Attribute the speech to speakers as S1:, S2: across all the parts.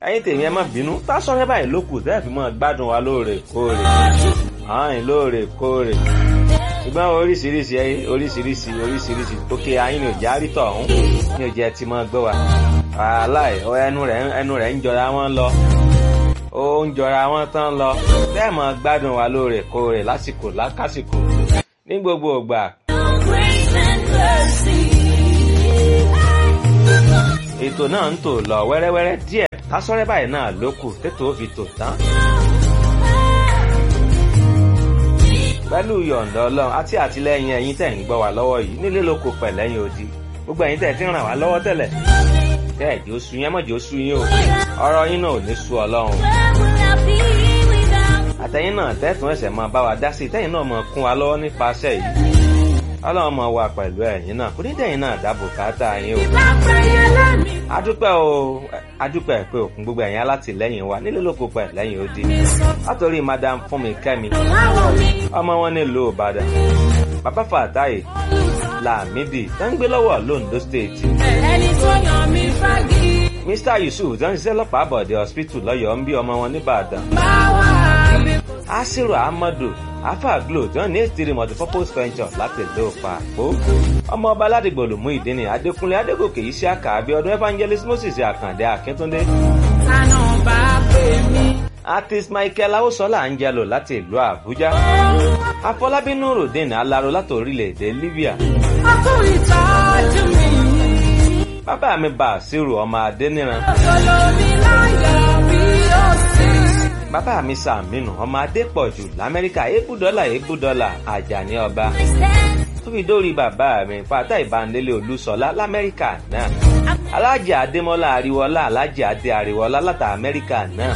S1: ẹ̀yin tèmi ẹ má bínú tásọ̀rẹ́ báyìí ló kù tẹ́ẹ̀ fi máa gbádùn wa lóòrèkóòrè ààyìn lóòrèkóòrè ṣùgbọ́n oríṣiríṣi oríṣiríṣi oríṣiríṣi òkè ayín ni ò já rí tọ̀hún ní ò jẹ́ ti máa gbọ́ wa aláì ẹnu rẹ̀ ẹnu rẹ̀ ń jọra wọn lọ ó ń jọra wọn tán lọ bẹ́ẹ̀ máa gbádùn wa lóòrèkóòrè lásìkò lákàsìkò ní gbogbo ìgbà. ètò náà ń tò lọ wẹ́rẹ́wẹ́rẹ́ díẹ̀ tásọ́rẹ́ báyìí náà ló kù tètò ó fi tò tán. pẹ̀lú yọ̀ǹda ọlọ́run àti àtìlẹ́yìn ẹ̀yin tẹ̀ ń gbọ́ wá lọ́wọ́ yìí nílé lóko pẹ̀lẹ́yìn odi gbogbo ẹ̀yin tẹ̀ ti ń ràn wá lọ́wọ́ tẹ́lẹ̀ tẹ́ ẹ̀ jẹ́ oṣù yẹn mọ̀jẹ́ oṣù yín o ọ̀rọ̀ yín náà ò ní sú ọlọ́run. àtẹ̀yìn náà tẹ́tùn ẹ̀sẹ̀ máa bá wa dá sí tẹ́yìn náà máa kún wa lọ́wọ́ nípasẹ̀ yìí ọlọ́run máa wà pẹ̀lú ẹ̀yin náà kò ní dẹ̀yìn náà dáàbò káàtà yín o. adúpẹ́ o adúpẹ́ pé òkun gbogbo ẹ̀yin alátìlẹ́yìn wa nílé lóko pẹ̀lẹ́yìn odi látòrí madam fúnmi kẹ́mi ọmọ wọn nílùú ìbàdàn bàbá fàtáyé làmídì tó ń gbé lọ́wọ́ londo state.
S2: ẹni tó yàn mí fagi.
S1: mr yusuf tó ń ṣiṣẹ́ lọ́pàá àbọ̀dé hospital lọ́yọ̀ọ́ ń bí ọmọ wọn nìbàdàn.
S2: báwa bí.
S1: asiru ahmadu afa glo tó ń ní ètìrí multipurpose venture láti ìlú pàpó. ọmọ ọba aládìgbò lòmú ìdíni adékúnlé adégòkè yìí sí àkàbí ọdún evangelist moses àkàndé akíntúndé.
S2: tànà bá pè mí.
S1: artist michael awosola angelo láti ìlú àbújá. afọlábí nurudeen alaro láti orílẹ̀-èdè libya.
S2: ọkọ ìtọ́jú mi.
S1: bàbá mi bàṣírù ọmọ adéníran.
S2: olómi láyọ̀ bí ó sì.
S1: bàbá mi sàmínú ọmọ adépọ̀jù lamẹ́ríkà ebúdọ́là ebúdọ́là àjàní ọba. tó fi dórí bàbá mi fata ìbándélé olúṣọlá lamẹ́ríkà náà. alájà adémọ́lá àríwọ́lá alájà adé àríwọ́lá láti amẹ́ríkà náà.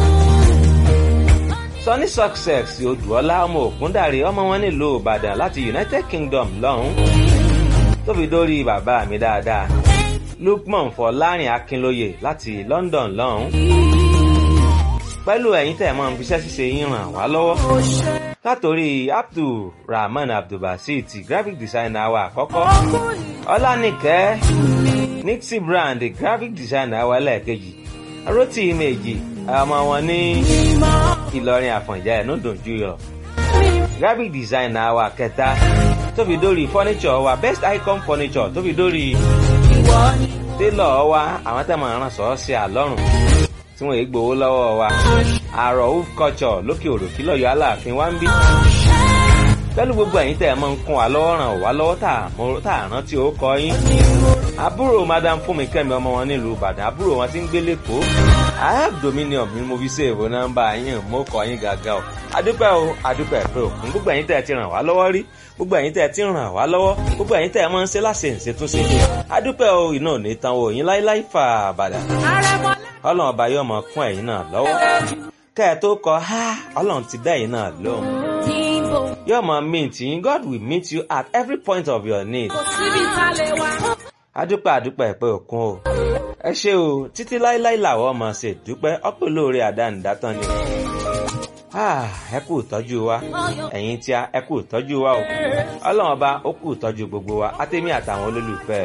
S1: Sunny Success Odùọlá ọmọ Ògúndàrí ọmọ wọn nílùú Ìbàdàn láti United Kingdom lọ́hún. tó fi dórí bàbá mi dáadáa. Lukman Fọlárin Akínlóye láti London lọ́hún. pẹ̀lú ẹ̀yin tẹ̀ mọ́ fiṣẹ́ ṣíṣe yín ràn wá lọ́wọ́. látòrí Abdulrahman Abdulbasit graphic designer wa àkọ́kọ́. Ọlánìkẹ́ Nixie Brand graphic designer wa lẹ́ẹ̀kejì. Rotí Ìmẹ̀jì ọmọ wọn ní Ìlọrin Àfọ̀njá ẹ̀ ló dùn jù yọ. graphic designer wa kẹta tó fi dórí furniture wa best icon furniture tó fi dórí télọ̀ wa àwọn tẹ́ mọ̀ ràn sọ́ sí àlọ́run tí wọ́n èé gbowó lọ́wọ́ wa àrò of culture lókè òròkí lọ́yọ̀ aláàfin wa ń bí. pẹ̀lú gbogbo ẹ̀yin tẹ́ ẹ mọ́ ń kún wa lọ́wọ́ ràn wá lọ́wọ́ tá à rántí ó kọ yín. àbúrò madam fúnmi kẹ́mi ọmọ wọn nílùú ìbàdàn àbúrò wọn ti ń gbé lẹ́kọ̀ọ́ i have dominion mi mo fi ṣèwò nọ́mbà yín mo kọ yín gàgà o adúpẹ́ o adúpẹ́ pé òkun gbogbo ẹ̀yin tẹ́ ẹ ti ràn wá lọ́wọ́ rí gbogbo ẹ̀yin tẹ́ ẹ ti ràn wá lọ́wọ́ gbogbo ẹ̀yin tẹ́ ẹ máa ń ṣe láṣẹ ìṣètúnṣe adúpẹ́ o iná ò ní tan o yín láíláí fà bàdà ọlọ́run ọba yóò mọ kún ẹ̀yin náà lọ́wọ́ kẹ́ ẹ tó kọ ha ọlọ́run ti dá ẹ̀yin náà lóhùn yóò mọ mint yín God will meet you at every point of your need
S2: síbi tá a lè wá.
S1: adúpẹ́ adúpẹ́ pé òkun o ẹ ṣé o títí láíláí làwọn ọmọ ṣe dúpẹ́ ọpẹ́ olóore àdánidátán ni ẹ kú ìtọ́jú wa ẹ̀yin tí a ẹ kú ìtọ́jú wa o ọlọ́run ọba ó kú ìtọ́jú gbogbo wa àtẹ̀mí àtàwọn olólùfẹ́